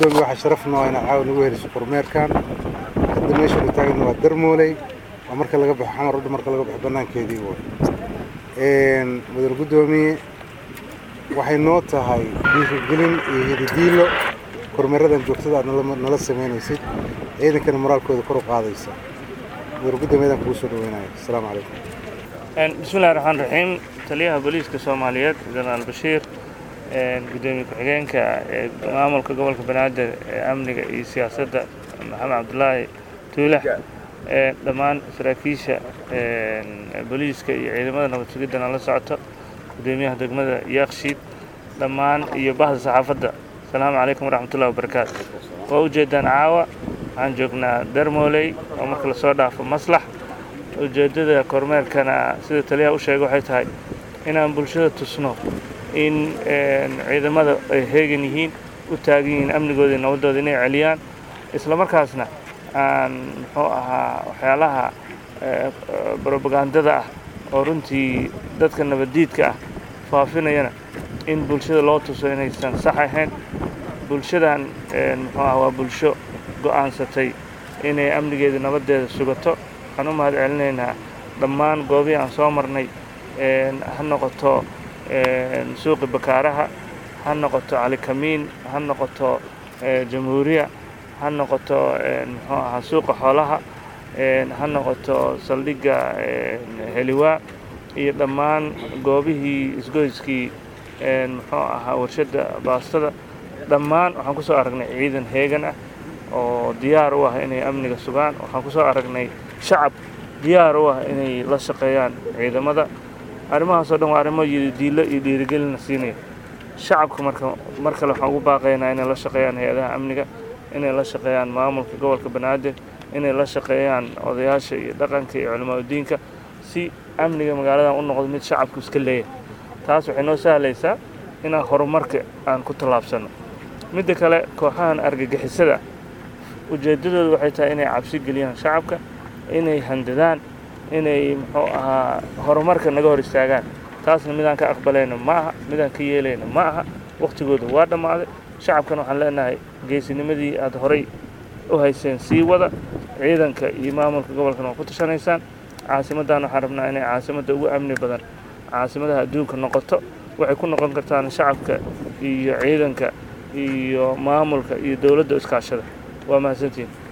gudoomiye waxaa sharaf noo inaa caawa nagu heliso kormeerkan hadda meesha nu taagna waa darmooley waa marka laga baxo xamar udh marka laga baxo banaankeedii way mudane gudoomiye waxay noo tahay dhiirigelin iyo hididiilo kormeeradan joogtada aad nala samaynaysid ciidankana moraalkooda kor u qaadaysa mudane gudoomiyadan kugu soo dhaweynaya asalaamu calaykum bismillahi raxmaan raxiim taliyaha booliiska soomaaliyeed jenaraal bashiir gudoomiye ku-xigeenka ee maamulka gobolka banaadir ee amniga iyo siyaasadda maxamed cabdulaahi tuulax dhammaan saraakiisha booliiska iyo ciidamada nabad sugidana la socoto gudoomiyaha degmada yaaqshiid dhammaan iyo bahda saxaafadda asalaamu calaykum waraxmatullahi wabarakaatu waa ujeedaan caawa waxaan joognaa darmooley oo marka lasoo dhaafo maslax ujeeddada kormeerkana sida taliyaha u sheegay waxay tahay inaan bulshada tusno in ciidamada ay heegan yihiin u taagan yihiin amnigooda iyo nabaddooda inay celiyaan isla markaasna aan muxuu ahaa waxyaalaha brobagandada ah oo runtii dadka nabaddiidka ah faafinayana in bulshada loo tuso inaysan sax ahayn bulshadan muxuu ah waa bulsho go'aansatay inay amnigeeda nabaddeeda sugato waxaan u mahad celinaynaa dhammaan goobihii aan soo marnay ha noqoto suuqi bakaaraha ha noqoto calikamiin ha noqoto jamhuuriya ha noqoto muxuu ahaa suuqa xoolaha ha noqoto saldhigga heliwaa iyo dhammaan goobihii isgoyskii muxuu ahaa warshadda baastada dhammaan waxaan ku soo aragnay ciidan heegan ah oo diyaar u ah inay amniga sugaan waxaan ku soo aragnay shacab diyaar u ah inay la shaqeeyaan ciidamada arrimahaasoo dhan waa arrimo diilo iyo dhiirigelina siinaya shacabka marka mar kale waxaan ugu baaqaynaa inay la shaqeeyaan hay-adaha amniga inay la shaqeeyaan maamulka gobolka banaadir inay la shaqeeyaan odayaasha iyo dhaqanka iyo culimaadudiinka si amniga magaaladan u noqdo mid shacabku iska leeyahay taas waxay noo sahlaysaa inaan horumarka aan ku tallaabsanno midda kale kooxahan argagixisada ujeeddadoodu waxay tahay inay cabsi geliyaan shacabka inay handadaan inay muxuu ahaa horumarka naga hor istaagaan taasna midaan ka aqbalayno ma aha midaan ka yeelayno ma aha wakhtigooda waa dhammaaday shacabkana waxaan leenahay geesinimadii aad horay u hayseen sii wada ciidanka iyo maamulka gobolkana waa ku tashanaysaan caasimaddan waxaan rabnaa inay caasimadda ugu amni badan caasimadaha adduunka noqoto waxay ku noqon kartaan shacabka iyo ciidanka iyo maamulka iyo dowladda iskaashada waa mahadsantiin